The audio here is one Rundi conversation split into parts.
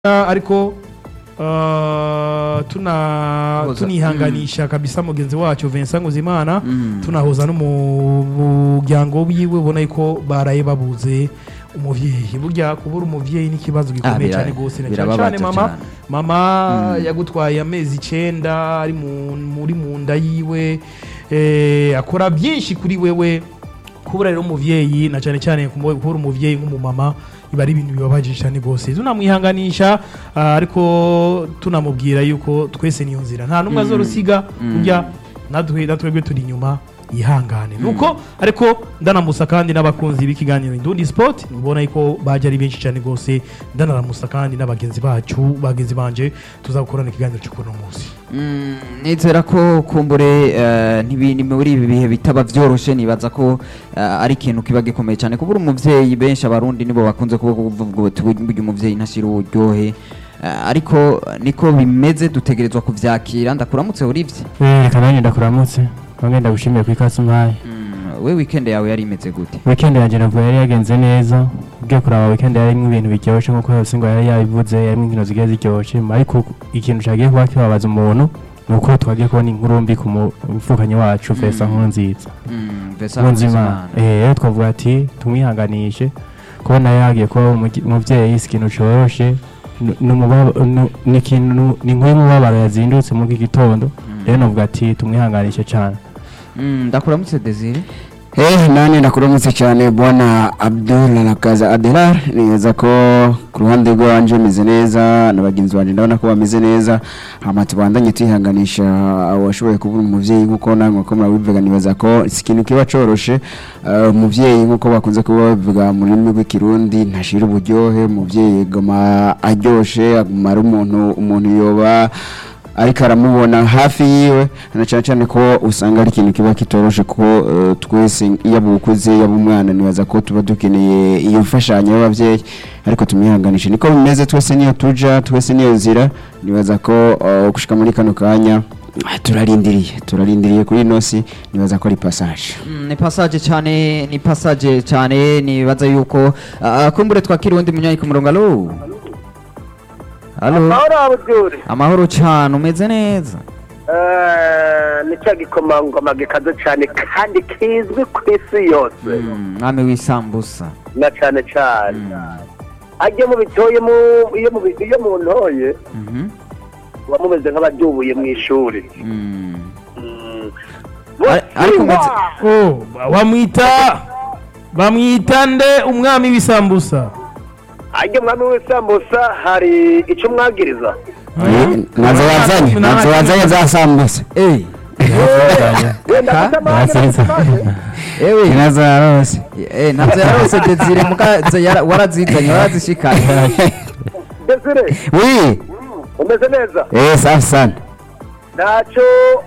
ariko uh, tuna Hoza. tunihanganisha kabisa mugenzi wacu Vincent Nguzimana Mm. tunahoza no mu muryango wiwe ubona yuko baraye babuze umuvyeyi burya kubura umuvyeyi ni ikibazo gikomeye bira- cyane gose na cyane birababaza cyane mama cane. mama Mm. yagutwaye amezi icenda ari mu- muri mu nda yiwe eh, akora byinshi kuri wewe kubura rero umuvyeyi na cyane cyane kumu- kubura umuvyeyi nk'umumama biba ari ibintu bibabaje cyane rwose tunamwihanganisha ah, ariko tunamubwira yuko twese niyo nzira nta n'umwe azorusiga burya natwe natwebwe turi inyuma yihangane nuko ariko ndanamusa kandi n'abakunzi b'ikiganiro Indundi Sport ubona yuko baje ari benshi cyane rwose ndanaramusa kandi n'abagenzi bacu bagenzi banje tuzakorana ikiganiro cyo kuno munsi Mm, nizera ko kumbure eh, ntibi- ni muri ibi bihe bitaba vyoroshe nibaza ko eh, ari ikintu kiba gikomeye cyane kubura umuvyeyi benshi abarundi nibo bakunze kuba kuvuga bati burya umuvyeyi ntashira uburyohe Eh, ariko niko bimeze dutegerezwa kuvyakira ndakuramutse urivye Eh, reka nanjye ndakuramutse bamwe ndagushimiye ku ikaze umpaye Mm, we weekend yawe yari imeze gute weekend yanjye navuga yari yagenze neza ugiye kuraba weekend yarimo ibintu biryoshye nk'uko yose ngo yari yabivuze yarimo inkino zigiye ziryoshye ariko ikintu cyagiye kuba kibabaza umuntu ni uko twagiye kubona inkuru mbi ku mufukanyi wacu Fesa Mm. Nkurunziza Mm, Vincent Nkurunzimana Nkurunzimana. eh rero twavuga ati tumwihanganishe kubona yagiye kuba umugi- umuvyeyi si ikintu coroshe ni- ni umubaba- ni- ni ikintu ni inkuru y'umubabaro yazindutse muri iki gitondo rero navuga ati tumwihanganishe cyane Mm, ndakuramutse Desire Eh, nani nakuramutse cyane bwana Abdul Nakaza Adelar neza ko ku ruhande rwanje meze neza na bagenzi banje ndabona ko bameze neza hama tubandanye twihanganisha washoboye kubura umuvyeyi nkuko namwe ko murabivuga nibaza ko si ikintu kiba coroshe Eh, umuvyeyi nkuko bakunze kuba babivuga mu rurimi rw'ikirundi ntashira uburyohe umuvyeyi goma aryoshe aguma ari umuntu umuntu yoba ariko aramubona hafi yiwe na cyane cyane ko usanga ari ikintu kiba kitoroshe ko eh, twese yaba ukuze yaba umwana nibaza ko tuba dukeneye iyo mfashanyo y'ababyeyi ariko tumwihanganishe niko bimeze twese niyo tuja twese niyo nzira nibaza ko eh, gushika muri kano kanya ah, turarindiriye turarindiriye kuri ino si nibaza ko ari passage Mm, ni passage cyane ni passage cyane nibaza yuko ah, kumbure twakira undi munyanyi ku murongo alo alo amahoro abuduri amahoro cyane umeze neza ni cya gikomangoma gikaze cyane kandi kizwi ku isi yose Mm, mwami w'isambusa na cyane cyane ajye mu bitoye mu- iyo mu bi- iyo mu ntoye Mhm. muba mumeze nk'abadubuye mu ishuri Mm. Mm. Ari- ariko Mutima! umeze- oh bamwita bamwita nde umwami w'isambusa ajye mwami w'isambusa hari icyo mwagiriza nazo wazanye nazo wazanye za sambusa Eh, wenda Ka- afite amahane Yasize. ewe nazo yarose eh, ntabyo yarose Desire mukaze yara- warazizanye warazishikanye desire oui umeze neza eh safi sana ntacyo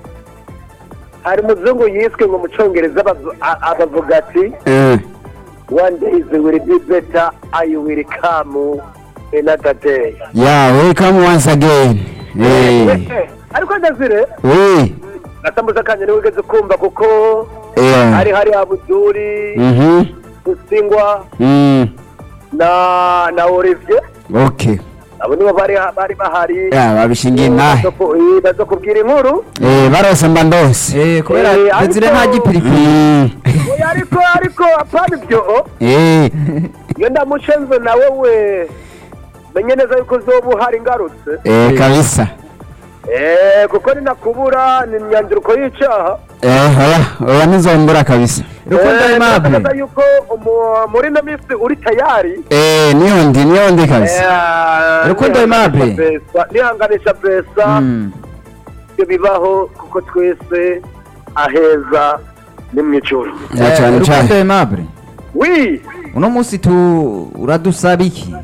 hari umuzungu yiswe ngo mu cyongereza abavu- a- abavuga ati eh one day it will be better I will come another day yeah welcome once again eh ariko ndazire oui gatambuza kanje niwe ugeze kumva kuko yeah hari hari abuduri mhm usingwa mm na na Olivier okay abo nibo bari bari bahari yeah babishingiye nahe Bazo ku- eh, bazo kubwira inkuru eh barose mba ndose Eh, kubera Eh, ariko- Desire nta gipiripiri mm Oya, ariko ariko apana ibyo eh iyo ndamushenze nawe we menye neza yuko uzoba uhari ngarutse eh kabisa Eh, kuko ninakubura ni imyanzuro y'icaha eh oya oya ntizombura kabisa Rukundo Eh, Aimable ndagaragaza yuko umu- muri ino minsi uri tayari eh niyo ndi niyo ndi kabisa Eh, Rukundo nihanganisha Aimable. Besa- nihanganisha besa Mm. ibyo bibaho kuko twese aheza ni mu ijoro na Eh, cyane Rukundo cyane Aimable wi uno munsi tu uradusaba iki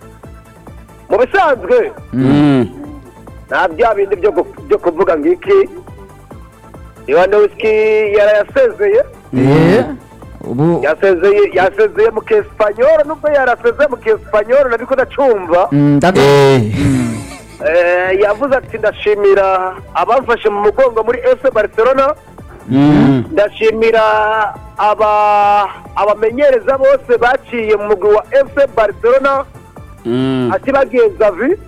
mu bisanzwe mm nta bya bindi byo gu- byo kuvuga ngiki Lewandowski yarayasezeye Eh, ubu yasezeye yasezeye mu kesipanyoro nubwo yarasezeye mu kesipanyoro nabiko ndacumva Mm, ndabi- eh Eh, yavuze ati ndashimira abamfashe mu mugongo muri ese barcelona mm ndashimira aba abamenyereza bose baciye mu mugwi wa fc barcelona Mm. ati bagenza vi